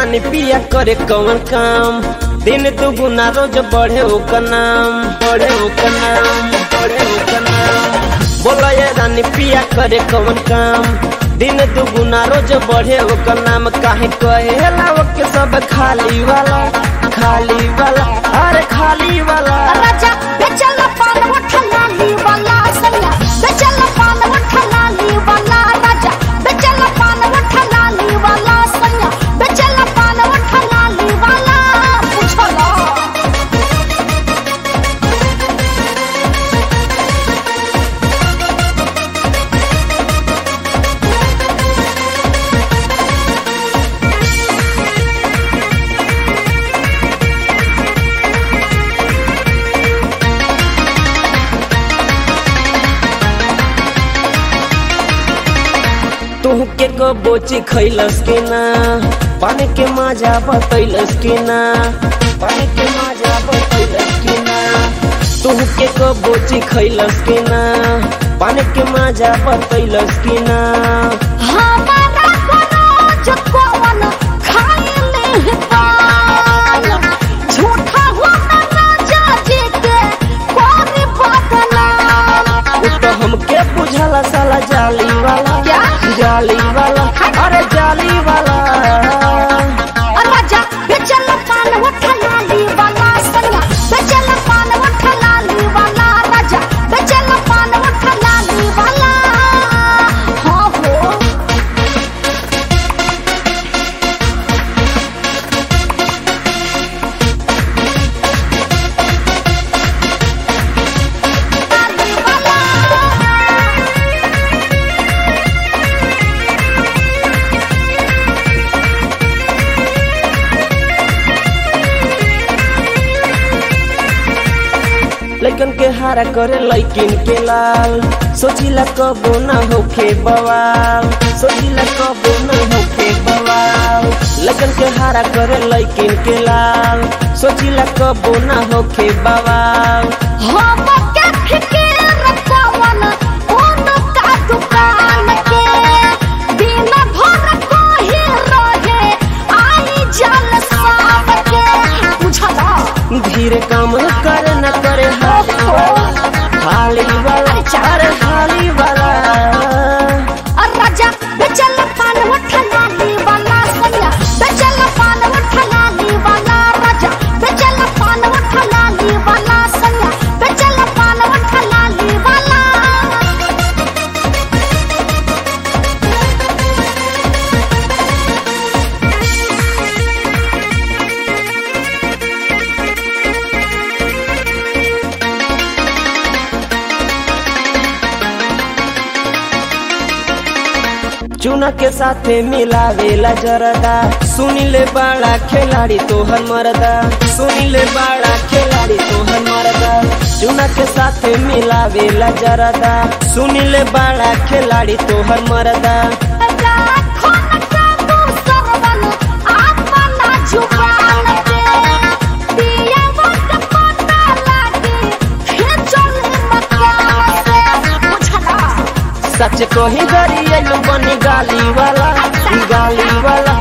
रानी पिया करे कौन काम दिन दुगुना रोज बढ़े ओकर नाम बढ़े ओकर नाम बढ़े ओकर नाम बोला ये रानी पिया करे कौन काम दिन दुगुना रोज बढ़े ओकर नाम काहे कहेला ओके सब खाली वाला खाली वाला अरे खाली वाला राजा बेचल पान उठला ली वाला सैया बेचल पान उठला ली वाला राजा बेचल पान उठला ली वाला सैया बेचल पान उठला ली वाला पूछला तू के को बोची खैलस के ना पानी के माजा बतैलस के ना पानी के माजा बतैलस के ना तू के को बोची खैलस के ना पानी के माजा बतैलस के ना हमारा कोनो जो कौन खाए ले पान झूठा हुआ राजा जी के कोरी बदला उ तो हमके बुझला साला जाली वाला क्या? जाली वाला अरे जाली वाला राजा बेचल पान उठला ली वाला सैया बेचल पान उठला ली वाला राजा बेचल पान उठला ली वाला हाँ हो ली वाला लइकन के हारा करे लइकिन के लाल सोचिला कबो ना होखे बवाल सोचिला कबो ना होखे बवाल लइकन के हारा करे लइकिन के लाल सोचिला कबो ना होखे बवाल हम के फिकिर कवन उन का दुकान के दिन भर कोही रहे आई जल साब के बुझला धीरे काम करे न करे हाली वाला हाली वाला अरे हाली वाला राजा बेचल पान उठला ली वाला सैया बेचल पान उठला ली वाला राजा बेचल पान उठला ली वाला सैया बेचल पान उठला ली वाला चूना के साथे मिलावेला जरदा सुनिले बड़ा खिलाड़ी तोहर मरदा सुनिले बड़ा खिलाड़ी तोहर मरदा चूना के साथे मिलावेला जरदा सुनिले बड़ा खिलाड़ी तोहर मरदा राखो न काबू सरवन अपना जुबान पे दिया वक्त पता लागे खिचल मकान से बुझला सच कही गरियल बनी गाली वाला गाली वाला